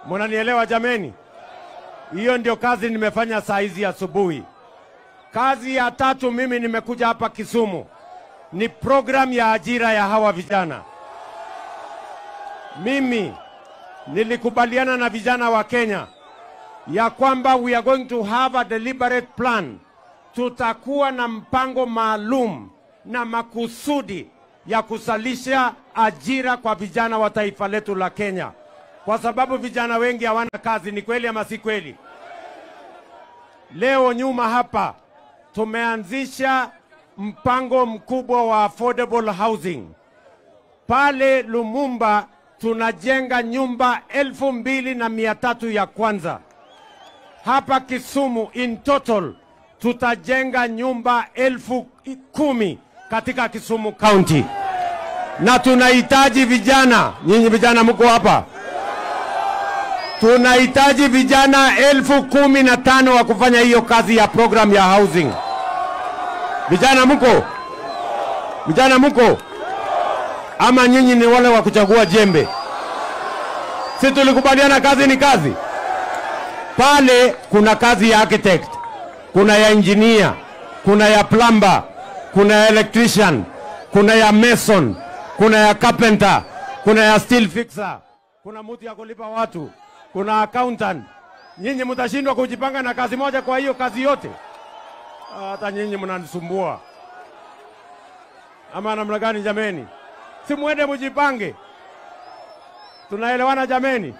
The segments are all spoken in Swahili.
Munanielewa jameni? Hiyo ndio kazi nimefanya saa hizi asubuhi. Kazi ya tatu mimi nimekuja hapa Kisumu ni program ya ajira ya hawa vijana. Mimi nilikubaliana na vijana wa Kenya ya kwamba we are going to have a deliberate plan. Tutakuwa na mpango maalum na makusudi ya kusalisha ajira kwa vijana wa taifa letu la Kenya, kwa sababu vijana wengi hawana kazi. Ni kweli ama si kweli? Leo nyuma hapa tumeanzisha mpango mkubwa wa affordable housing pale Lumumba. Tunajenga nyumba elfu mbili na mia tatu ya kwanza. Hapa Kisumu in total tutajenga nyumba elfu kumi katika Kisumu County, na tunahitaji vijana. Nyinyi vijana mko hapa, tunahitaji vijana elfu kumi na tano wa kufanya hiyo kazi ya program ya housing. Vijana mko? Vijana mko? Ama nyinyi ni wale wa kuchagua jembe? Si tulikubaliana kazi ni kazi? Pale kuna kazi ya architect, kuna ya engineer, kuna ya plumber, kuna ya electrician, kuna ya mason, kuna ya carpenter, kuna ya steel fixer, kuna mtu ya kulipa watu, kuna accountant. Nyinyi mtashindwa kujipanga na kazi moja kwa hiyo kazi yote? Hata nyinyi mnanisumbua ama namna gani jameni? Si mwende mujipange, tunaelewana jameni?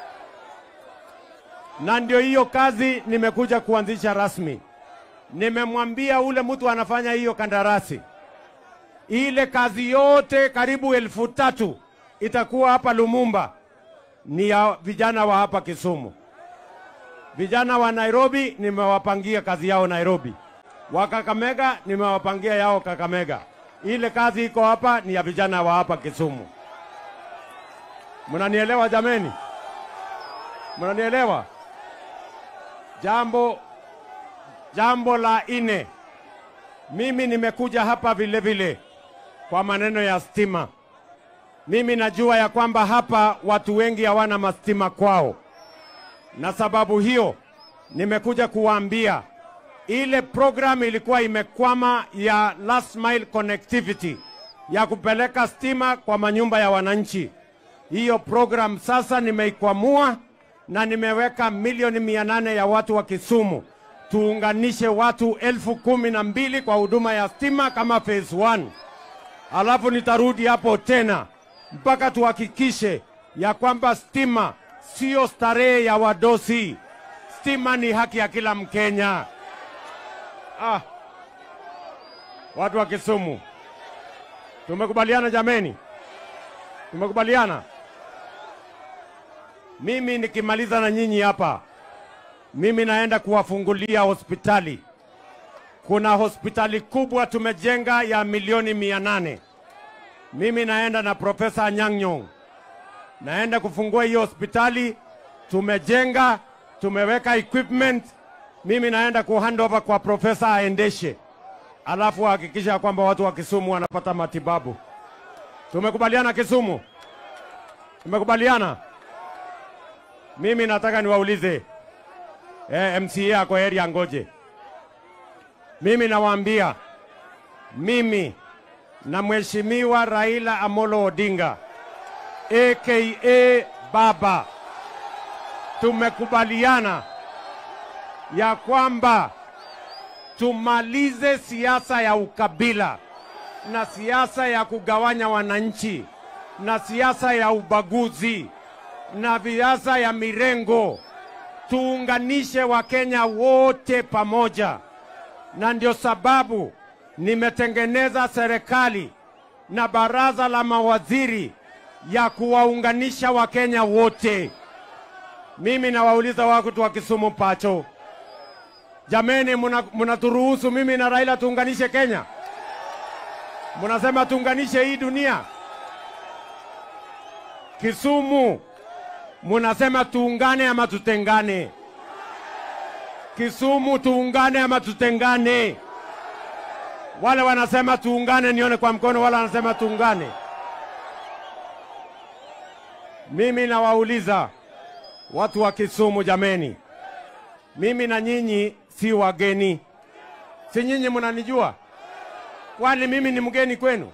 Na ndio hiyo kazi nimekuja kuanzisha rasmi. Nimemwambia ule mtu anafanya hiyo kandarasi, ile kazi yote karibu elfu tatu itakuwa hapa Lumumba, ni ya vijana wa hapa Kisumu. Vijana wa Nairobi nimewapangia kazi yao Nairobi wa Kakamega nimewapangia yao Kakamega. Ile kazi iko hapa ni ya vijana wa hapa Kisumu. Mnanielewa jameni? Mnanielewa? Jambo jambo la ine, mimi nimekuja hapa vile vile kwa maneno ya stima. Mimi najua ya kwamba hapa watu wengi hawana mastima kwao, na sababu hiyo nimekuja kuwaambia ile program ilikuwa imekwama ya last mile connectivity ya kupeleka stima kwa manyumba ya wananchi. Hiyo program sasa nimeikwamua na nimeweka milioni mia nane ya watu wa Kisumu tuunganishe watu elfu kumi na mbili kwa huduma ya stima kama phase 1. Alafu nitarudi hapo tena mpaka tuhakikishe ya kwamba stima sio starehe ya wadosi. Stima ni haki ya kila Mkenya. Ah, watu wa Kisumu, tumekubaliana jameni? Tumekubaliana. Mimi nikimaliza na nyinyi hapa, mimi naenda kuwafungulia hospitali. Kuna hospitali kubwa tumejenga ya milioni mia nane. Mimi naenda na Profesa Anyang' Nyong'o, naenda kufungua hiyo hospitali. Tumejenga, tumeweka equipment mimi naenda ku hand over kwa profesa aendeshe, alafu ahakikisha kwamba watu wa Kisumu wanapata matibabu. Tumekubaliana Kisumu? Tumekubaliana. Mimi nataka niwaulize eh, MCA ako area ngoje. Mimi nawaambia mimi na Mheshimiwa Raila Amolo Odinga aka Baba tumekubaliana ya kwamba tumalize siasa ya ukabila na siasa ya kugawanya wananchi na siasa ya ubaguzi na siasa ya mirengo. Tuunganishe Wakenya wote pamoja, na ndio sababu nimetengeneza serikali na baraza la mawaziri ya kuwaunganisha Wakenya wote. Mimi nawauliza watu wa Kisumu Pacho, jameni, munaturuhusu mimi na Raila tuunganishe Kenya? Munasema tuunganishe hii dunia? Kisumu munasema tuungane ama tutengane? Kisumu tuungane ama tutengane? Wale wanasema tuungane, nione kwa mkono. Wale wanasema tuungane. Mimi nawauliza Watu wa Kisumu jameni, mimi na nyinyi si wageni, si nyinyi mnanijua? Kwani mimi ni mgeni kwenu?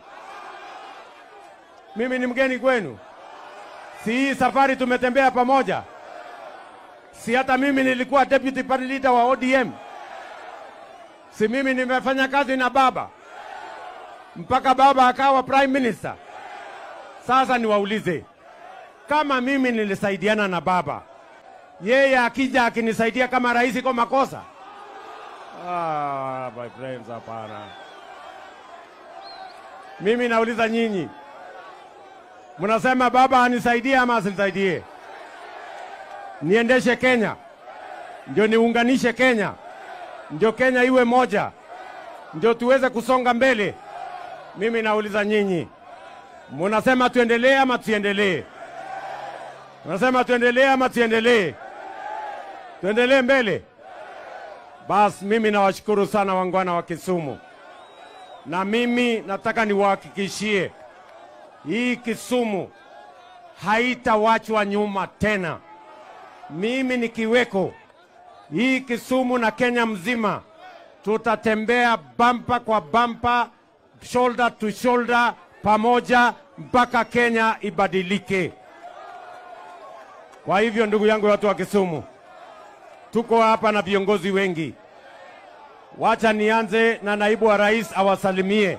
Mimi ni mgeni kwenu? Si hii safari tumetembea pamoja? Si hata mimi nilikuwa deputy party leader wa ODM? Si mimi nimefanya kazi na baba mpaka baba akawa prime minister? Sasa niwaulize, kama mimi nilisaidiana na baba, yeye akija akinisaidia kama rais kwa makosa? Ah, my friends, hapana. Mimi nauliza nyinyi, mnasema baba anisaidie ama asinisaidie? Niendeshe Kenya, ndio niunganishe Kenya, ndio Kenya iwe moja, ndio tuweze kusonga mbele. Mimi nauliza nyinyi, munasema tuendelee ama tusiendelee? Unasema tuendelee ama tuendelee? Tuendelee mbele. Basi mimi nawashukuru sana wangwana wa Kisumu, na mimi nataka niwahakikishie hii Kisumu haitawachwa nyuma tena. Mimi nikiweko, hii Kisumu na Kenya mzima tutatembea bampa kwa bampa, shoulder to shoulder, pamoja mpaka Kenya ibadilike. Kwa hivyo ndugu yangu, watu wa Kisumu, tuko hapa na viongozi wengi. Wacha nianze na naibu wa rais awasalimie.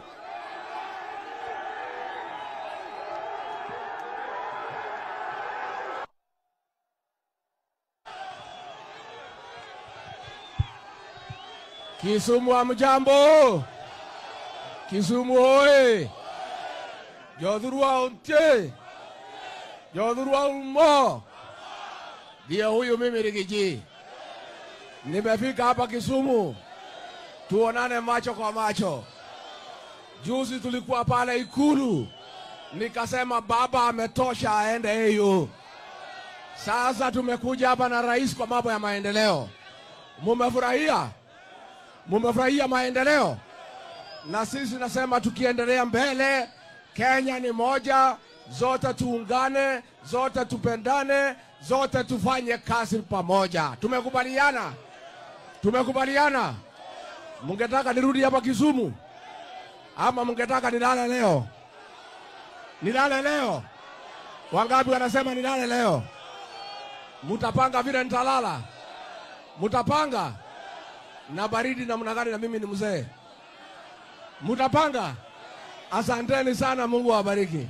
Kisumu hamjambo? Kisumu hoye! Jodhurwa untie! Jodhurwa umo! Ndiye huyu mimi Rigiji. Nimefika hapa Kisumu, tuonane macho kwa macho. Juzi tulikuwa pale Ikulu, nikasema baba ametosha, aende hiyo. Sasa tumekuja hapa na rais kwa mambo ya maendeleo. Mumefurahia? Mumefurahia maendeleo? Na sisi nasema tukiendelea mbele, Kenya ni moja, zote tuungane, zote tupendane, zote tufanye kazi pamoja. Tumekubaliana? Tumekubaliana? Mungetaka nirudi hapa Kisumu ama mungetaka nilale leo? Nilale leo? Wangapi wanasema nilale leo? Mutapanga vile nitalala? Mutapanga? na baridi namna gani? Na mimi ni mzee, mutapanga? Asanteni sana, Mungu awabariki.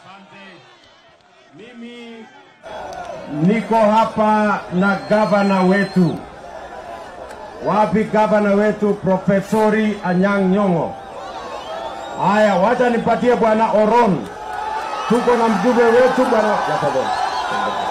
Mimi niko hapa na gavana wetu. Wapi gavana wetu Profesori Anyang' Nyong'o? Haya, wacha nipatie bwana Oron. Tuko na mjumbe wetu bwana Yakobo.